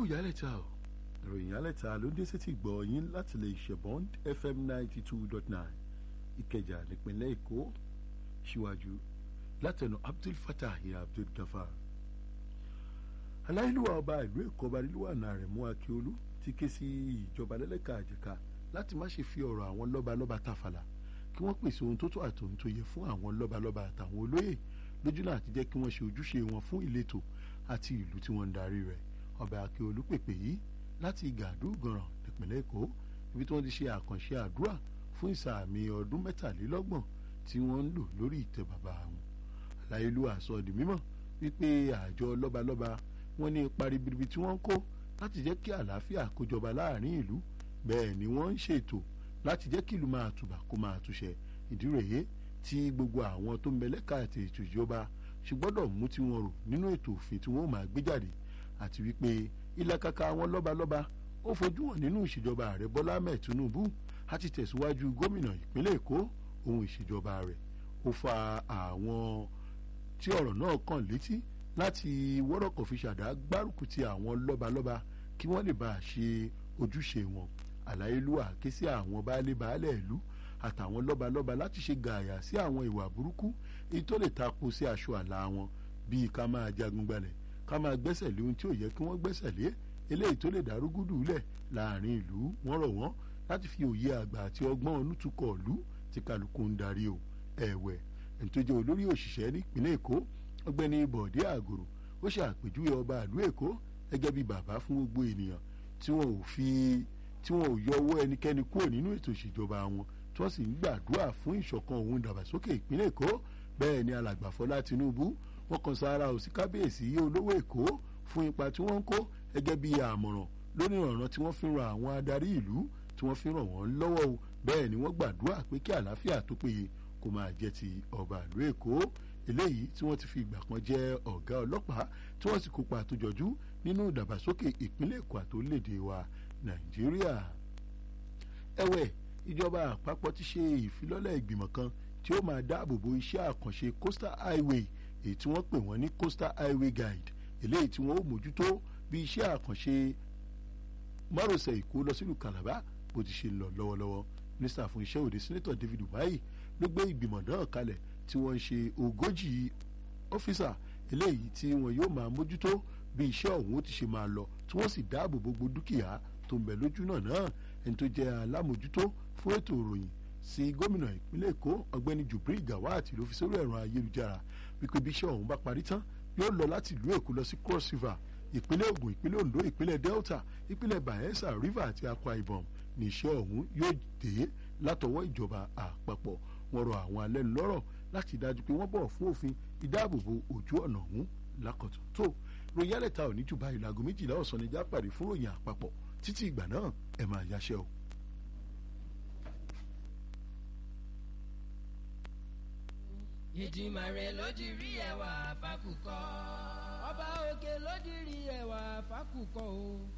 kú yálẹ̀ta o ìròyìn yálẹ̀ta ló ń dé sétí gbọ́ yín láti lè ṣẹ̀bọ́n fm ninety two dot nine ìkẹjà nípínlẹ̀ èkó síwájú látẹnu abdul fatah abdul gafar aláìlúwa ọba ìlú èkó ọba nílùú àná rẹ̀ mú akíolú ti ké sí ìjọba lẹ́lẹ́ka àjẹká láti má ṣe fi ọ̀rọ̀ àwọn lọ́balọ́ba tàfàlà kí wọ́n pèsè ohun tó tó àti ohun tó yẹ fún àwọn lọ́balọ́ba àtàwọn olóyè lójúnà àti jẹ́ kí wọ́n ṣe ojúṣe wọn fún ìletò àti ìlú tí wọ́n ń darí rẹ̀ ọba akíolú pèpè yìí láti gàdúgànràn nípìnlẹ̀ èkó ibi tí wọ́n ti ṣe àkànṣe àdúrà fún ìsàmì ọdún mẹ́tàlélọ́gbọ̀n tí wọ́n ń lò lórí ìtẹ́ bàbá wọn aláìlúwa sọ di mímọ̀ wípé àjọ lọ́balọ́ba wọn ní ipa ribiribi tí wọ́n ń kó láti jẹ́ kí àlàáfíà kó jọba láàrin ìlú bẹ́ẹ̀ ni wọ́n ń ṣètò láti jẹ́ kí ìlú máa tùbà kó máa túṣẹ ìdí rèé tí gbogbo àwọn tó ń bẹ lẹ́ka àti ètò ìjọba ṣe gbọ́dọ̀ mú tí wọ́n rò nínú ètò òfin tí wọ́n máa gbé jáde àti wípé ìlàkàkà àwọn lọ́balọ́ba ó fojú hàn nínú ìṣèjọba ààrẹ bọ́lá ahmed tinubu àti tẹ̀síwájú gómìnà ìpínlẹ̀ èkó ohun ìṣèjọba rẹ̀ ó fa àwọn tí ọ̀rọ̀ náà kàn létí láti wọ́rọ̀kọ̀ fi ṣàdá gbárùkù ti àwọn lọ́balọ́ba kí wọ́n lè bá a ṣe ojúṣe wọn àláyélúwà ké sí àwọn baálé baálẹ̀ ìlú àtàwọn lọ́balọ́ba láti ṣe gààyà sí àwọn ìwà burúkú èyí tó lè tako sí aṣọ àlà wọn bíi ká máa jagun gbalẹ̀ ká máa gbẹ́sẹ̀ lé ohun tí ò yẹ kí wọ́n gbẹ́sẹ̀ lé eléyìí tó lè dárúgúdù lẹ̀ láàrin ìlú wọ́n rọ̀ wọ́n láti fi òye àgbà àti ọgbọ́n onútukọ̀ ìlú tí kálukú ń darí o ẹ̀wẹ̀ ẹni tó jẹ́ olórí òṣìṣẹ́ nípínlẹ̀ èkó ọgbẹ́ni bọ̀dé àgòrò ó ṣe àpèjúwe ọba ìlú èkó gẹ́gẹ́ bí bàbá fún gbogbo ènìyàn tí wọn ò fi tí wọn ò yọ owó ẹnikẹ́ni kúrò nínú ètò ìṣèjọba wọn tí wọ́n sì ń gbàdúrà fún ìṣọ̀kan òun ìdàgbàsókè ìpínlẹ̀ èkó bẹ́ẹ̀ ni alàgbà fọlá tinubu wọn kan sára òsì kábíyèsí olówó èkó fún ipa tí wọ́n ń kó gẹ́gẹ́ bí àmọ̀ràn lórí ọ̀ràn tí wọ́n fi ń ran àwọn adarí ìlú tí wọ́n fi ń ràn wọ́n lọ́wọ́ o bẹ́ẹ̀ ni wọ́n gbàdúrà pé kí àlàáfíà tó péye kó máa jẹ́ ti ọba ìlú èkó eléyìí tí wọ́n ti fi ìgbà kan jẹ́ ọ̀gá ọlọ́pàá tí wọ́n sì kópa tó jọjú nínú ìdàgbàsókè ìpínlẹ̀ èkó àtòlédè wa nàìjíríà ẹ̀wẹ̀ ìjọba àpapọ̀ ti ṣe ìfilọ́lẹ̀ ìgbìmọ̀ kan tí ó máa dáàbò bo iṣẹ́ àkànṣe coastal highway èyí tí wọ́n pè wọ́n ní coastal highway guide eléyìí tí wọ́n ó mójútó bí iṣẹ́ àkànṣe márosẹ̀ èkó lọ sílùú calabar bó ti ṣe lọ lọ́wọ́lọ́wọ́ mínísítà fún iṣẹ́ òde senator david umahi ló gbé ìgbìmọ̀ náà kalẹ̀ tí wọ́n ń ṣe ogójì ọ́fíìsà eléyìí tí wọ́n yóò máa mójútó bí iṣẹ́ ọ̀hún ó ti ṣe máa lọ tí wọ́n sì dáàbò bo gbogbo dúkìá tó ń bẹ lójú náà náà ẹni tó jẹ́ alámòjútó fún ètò ìròyìn sí gómìnà ìpínlẹ̀ èkó ọ̀gbẹ́ni jubril gawat ló fi sórí ẹ̀rọ ayélujára wípé bí iṣẹ́ ọ̀hún bá parí tán yóò lọ láti ìlú èkó lọ sí cross river ìpínlẹ̀ ògùn ìpínlẹ̀ ondo ìpínlẹ̀ delta ìpínlẹ̀ bayelsa river àti akwa ibom ní iṣẹ́ ọ̀hún yóò dé látọwọ́ ìjọba àpapọ̀ wọn rọ àwọn alẹ́nulọ́rọ̀ láti dájú pé wọ́n bọ̀ fún òfin ìdáàbòbò ojú ọ̀nà ọ̀hún lákọ̀tún tó ròyìn alẹ́ta ò ní jù báyìí láago méjìlá ọ̀sán ní jápàdé fún ròyìn àpapọ̀ títí ìgbà náà ẹ máa yáṣẹ́ o. ìdìmàrè lódìrí ẹwà fákùkọ. ọba òkè lódìrí ẹwà fákùkọ o.